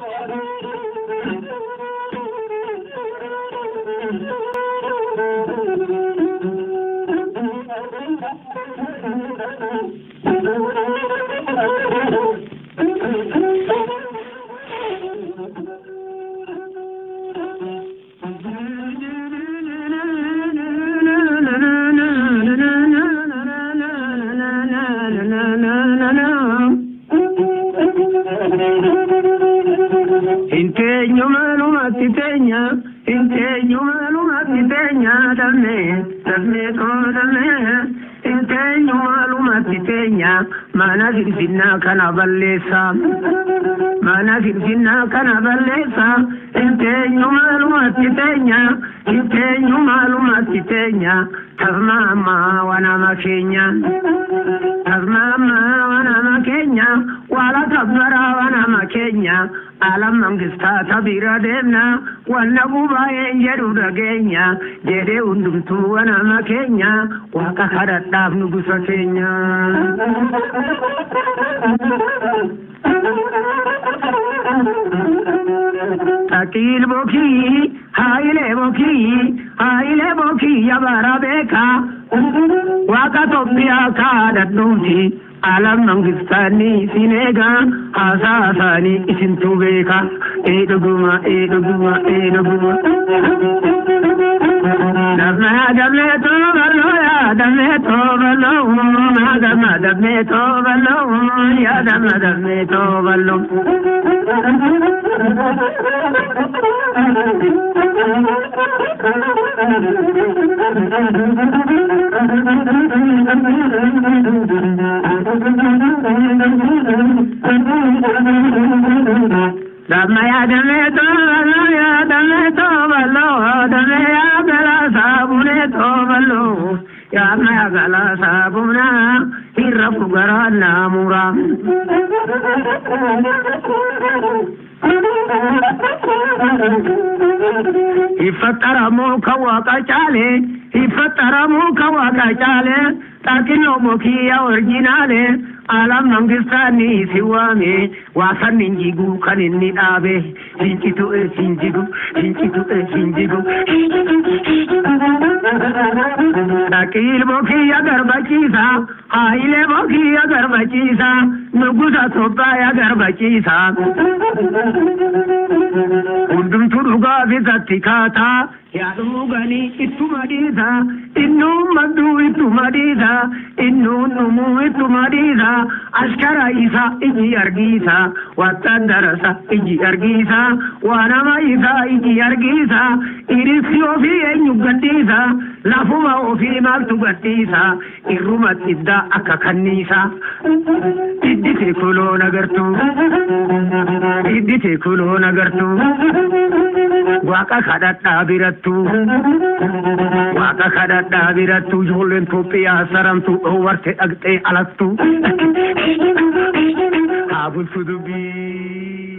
Inteenyo maalumatti teenya, inteenyo maalumatti teenya, damee, damee too damee. Inteenyo maalumatti teenya, mana finfinnaa kana balleessa. Mana finfinnaa kana balleessa. Inteenyo maalumatti teenya, inteenyo maalumatti teenya. Tasmaama wanama keenya. Tasmaama wanama keenya. Wala tabbara wanama keenya. Alam mangistaata bira deemna. Wanna gubaa'een jedhu dhageenya. Jedhee hundumtuu wanama keenya. Waaqa kadhadhaaf nu gusa keenya. Taqiil bokii, haayilee bokii, haayilee bokii yabara beeka. Waaqa Itoophiyaa kaadhadhuuti. Alam mangistaanii isin eegaa haasaa isaanii isintu beeka. Ee dhuguma, ee dhuguma, ee dhuguma. Damee damee toobaloo yaa damee toobaloo maa dama damee toobaloo yaa dama damee toobaloo. Dama yaa damee toobaloo yaa damee toobaloo damee yaa gala saabunee toobaloo yaa yaa gala saabunaa irra fugaraa naamuraa. Iffaxaramoo kan waaqa caale iffaxaramoo kan waaqa caale xaaqiloo mokiyya orjinaale alam mangistaani si waame waasan injigu kan inni dhaabe hinjitu e hinjigu hinjitu e hinjigu. Dhaqiil mokiyya garbachiisa haayilee mokiyya garbachiisa nugusa Itoophiyaa garbachiisa. Hundumtuu dhugaa fisatti kaataa yaaduu ganii ittuma dhiisa innuun madduu ittuma dhiisa innuun dhumuu ittuma dhiisa askara isa iji argiisa wattaan darasa iji argiisa waanama isa iji argiisa irisi ofii eenyu gadhiisa lafuma ofii maaltu gadhiisa irruma iddaa akka kanniisa iddite kuloon agartuu iddite kuloon agartuu waaqa kadhadhaa birattuu waaqa kadhadhaa birattuu ijoolleen Itoophiyaa saramtuu dhoowwarte dhaqxee alattuu haa bulchu dubbii.